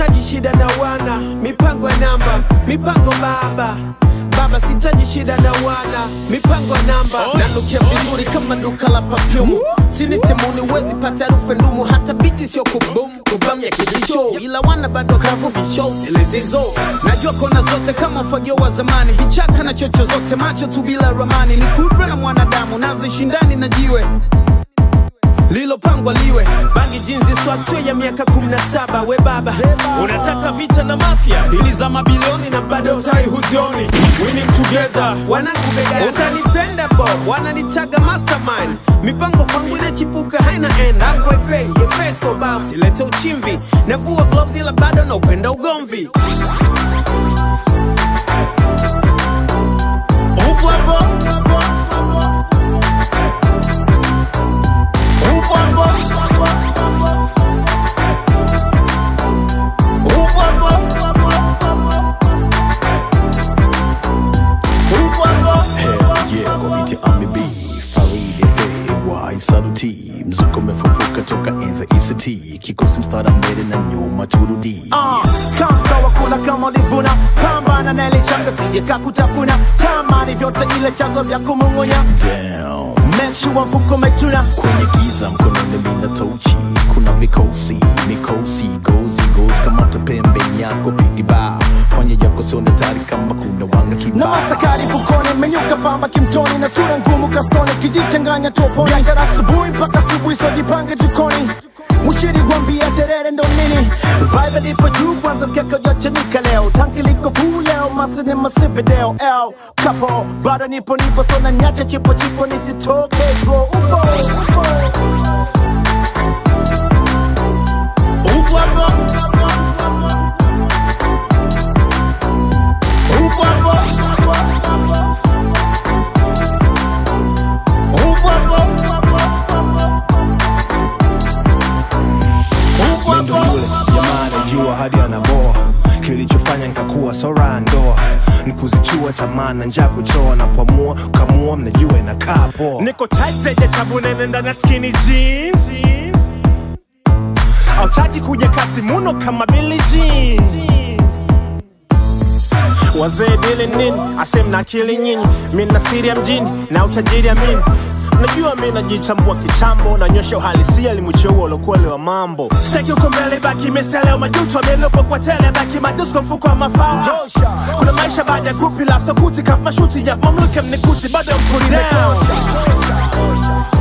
sitaji shida na wana mipango ya namba mipango baba baba sitaji shida na wana mipango ya namba nanukia vizuri kama duka la pafyumu sinitemuni wezi pata harufu ya ndumu hata biti sio kubum kubam ya kibisho ila wana bado kavu bisho siletizo najua kona zote kama ufagio wa zamani vichaka na chocho zote macho tu bila ramani ni kudra na mwanadamu nazishindani na jiwe lilopangwa liwe bangi jinzi swatio ya miaka 17 we baba unataka vita na mafya dili za mabilioni na bado tai huzioni winning together wanakubega utanipenda bo wananitaga mastermind mipango kwangu inachipuka haina end ako fa yefesko bao silete uchimvi navua gloves ila bado na upenda ugomvi upo hapo upo hapo upo hapo upo hapo Hell yeah, wapite AMB Faridi FAY Saluti mzuko umefufuka toka enza ICT kikosi mstara mbele na nyuma turudi kama wakula kama ulivuna pambana na ile shanga sije kakutafuna tamani vyote ile chango vya kumung'unya Damn meshi wa mfuko umetuna kwenye giza mkononi mina tochi kuna vikosi mikosi gozi gozi kamata pembeni yako pigiba fanya yako sione tari kama kuna wanga na kibao mastakari fukoni menyuka pamba kimtoni na sura ngumu kastoni kijichanganya toponi biashara asubuhi mpaka asubuhi sojipange jikoni mushiri gwambia terere ndo nini vibe lipo juu kwanza mkeka ujachanika leo tanki liko fuu leo masini masivideo l kapo bado nipo nipo sona nyache chipo chipo nisitoke bro upo upo upo hapo upo hapo upo hapo upo Ndo hapo yule jamaa anajua hadi anaboa kilichofanya nikakuwa sora ndoa nikuzichua tamaa na njaa kuchoa na kuamua kamua mnajua inakaa poa niko tight zenye chabu nene ndani ya skinny jeans autaki kuja kati muno kama Billie Jean wazee dili nini asem na akili nyinyi mi na siri ya mjini na utajiri amini najua mi najichambua kitambo nanyosha uhalisia limucheua ulokuele wa mambo staki uko mbele baki meseleo majuto amelopo kwa tele baki madusko mfuko wa mafao kuna maisha baada ya grupi lap sokuti kaf mashuti ya mamluke mnikuti bado mkuri down